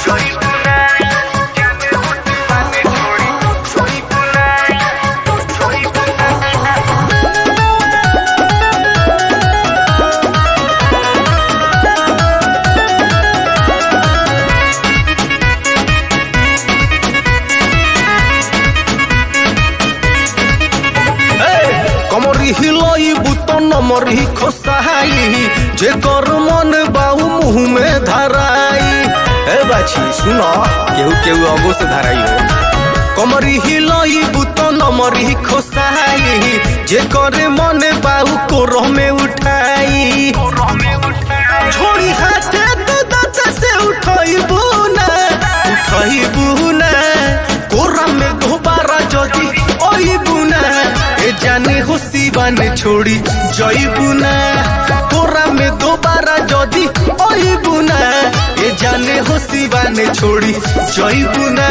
कमरी हिलई बुतन मरी खोसाई जे कर मन बाऊ मुंह में धराई ए बाछी सुनो केहू केहू अगो से धराई हो कमरी हिलई बुतन मरी खोसाई जे करे मन बाऊ कोरो में उठाई छोड़ी हाथे तो दांत से उठाई बुना उठाई बुना कोरा में दोबारा जदी ओई बुना ए जाने हो सिवाने छोड़ी जई बुना कोरा में दोबारा जदी ओई बुना ए जाने हो सिवाने छोड़ी जई बुना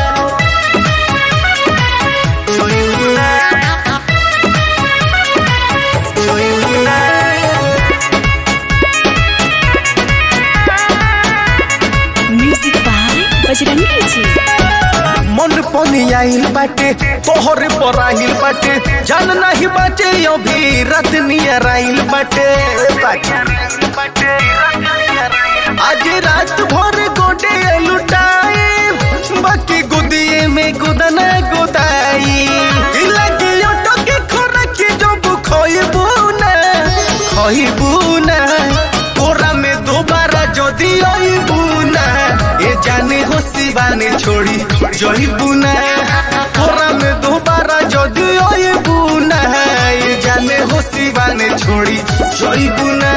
जई बुना जई बुना म्यूजिक बाय बजरंगी जी मन पनी आइल बाटे तोहरे पर आइल बाटे जान नहीं बाटे अभी रात नियर आइल बाटे आज रात भर गोडे लुटाए बाकी गुदिए में गुदना गुदाई लगे ऑटो के खोरक जब खोइबू ना खोइबू ना कोरा में दोबारा जदी आइबू ना ए जाने हो सिवाने छोड़ी जइबू ना कोरा में दोबारा जदी आइबू ना ए जाने हो सिवाने छोड़ी जइबू ना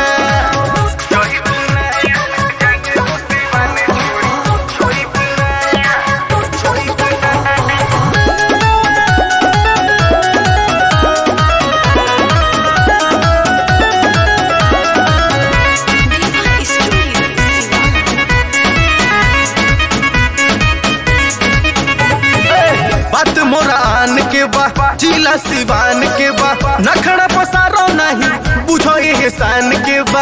बात मोरा आन के बा जिला सिवान के बा नखड़ा पसारो नहीं बुझो एहसान के बा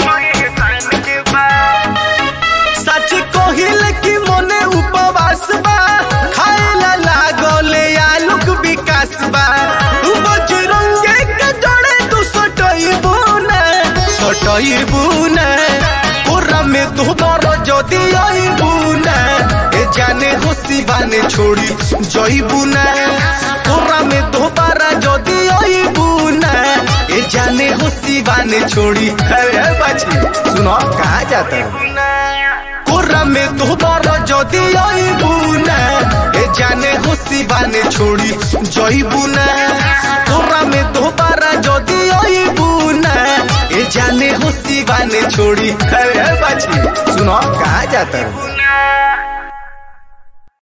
सच कहिल कि मने उपवास बा खाएला लागले आलूक विकास बा बजरंगे के जड़े तू सटइबू ना सटइबू ना कोरा में दोबारा जदी आइबू ना ए जाने हो सिवाने छोड़ी जइबू ना कोरा में दोबारा जदी आइबू ना ए जाने हो सिवाने छोड़ी अरे बाची सुनो कहा जाता है कोरा में दोबारा जदी आइबू ना ए जाने हो सिवाने छोड़ी जइबू ना कोरा में दोबारा जदी आइबू ना ए जाने हो सिवाने छोड़ी अरे बाची सुनो कहा जाता है